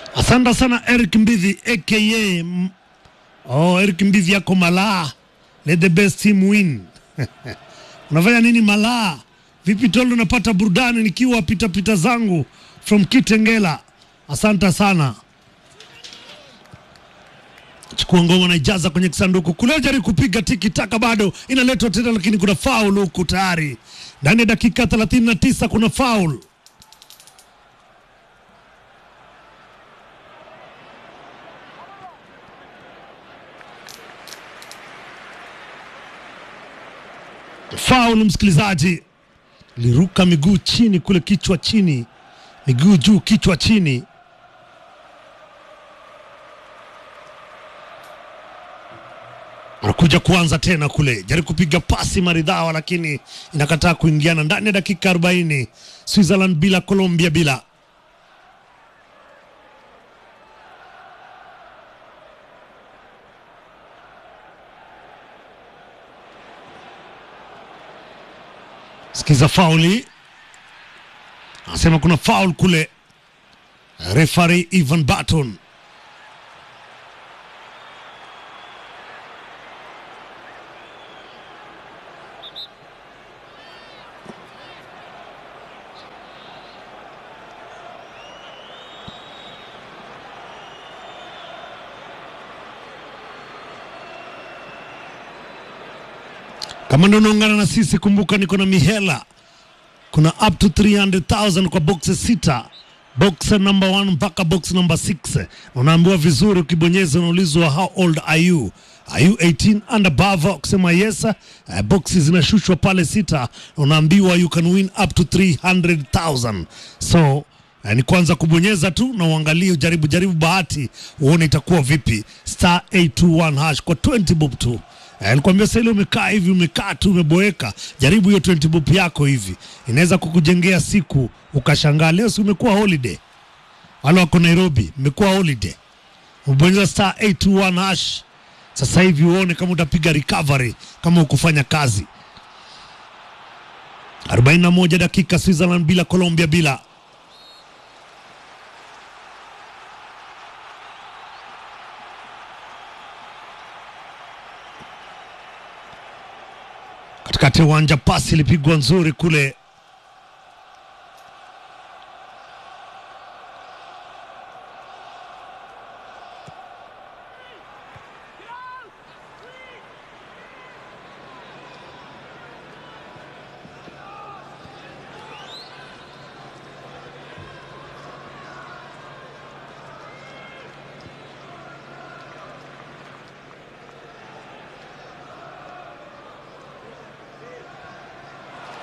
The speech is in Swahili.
Asante sana Eric Mbithi aka M- oh, Eric Mbithi yako malaa, let the best team win. Unafanya nini malaa? Vipi tolo, napata burudani nikiwa pita pita zangu from Kitengela. Asante sana. Chukua ngoma na ijaza kwenye kisanduku kule, jaribu kupiga tiki taka, bado inaletwa tena, lakini kuna faul huku tayari ndani ya dakika 39 kuna faul. Faul, msikilizaji, liruka miguu chini kule, kichwa chini, miguu juu, kichwa chini. anakuja kuanza tena kule, jaribu kupiga pasi maridhawa, lakini inakataa kuingiana ndani ya dakika 40. Switzerland bila, Colombia bila. Sikiza fauli, anasema kuna faul kule. Refari Ivan Barton Kama ndo unaungana na sisi, kumbuka niko na mihela, kuna up to 300,000 kwa boxes sita, box number 1 mpaka box number 6. Unaambiwa vizuri, ukibonyeza unaulizwa how old are you Are you 18 and above? Ukisema yes, uh, boxes zinashushwa pale sita, unaambiwa you can win up to 300,000 so Uh, ni kwanza kubonyeza tu na uangalie, ujaribu jaribu bahati uone itakuwa vipi. Star 821 hash kwa 20 bob tu. Eh, Nilikwambia sasa ile umekaa hivi umekaa tu umeboeka, jaribu hiyo 20 bob yako hivi, inaweza kukujengea siku ukashangaa. Leo si umekuwa holiday, wale wako Nairobi mmekuwa holiday, ubonyeza star 821 hash sasa hivi uone kama utapiga recovery kama ukufanya kazi. 41 dakika, Switzerland bila, Colombia bila. katikati ya uwanja, pasi ilipigwa nzuri kule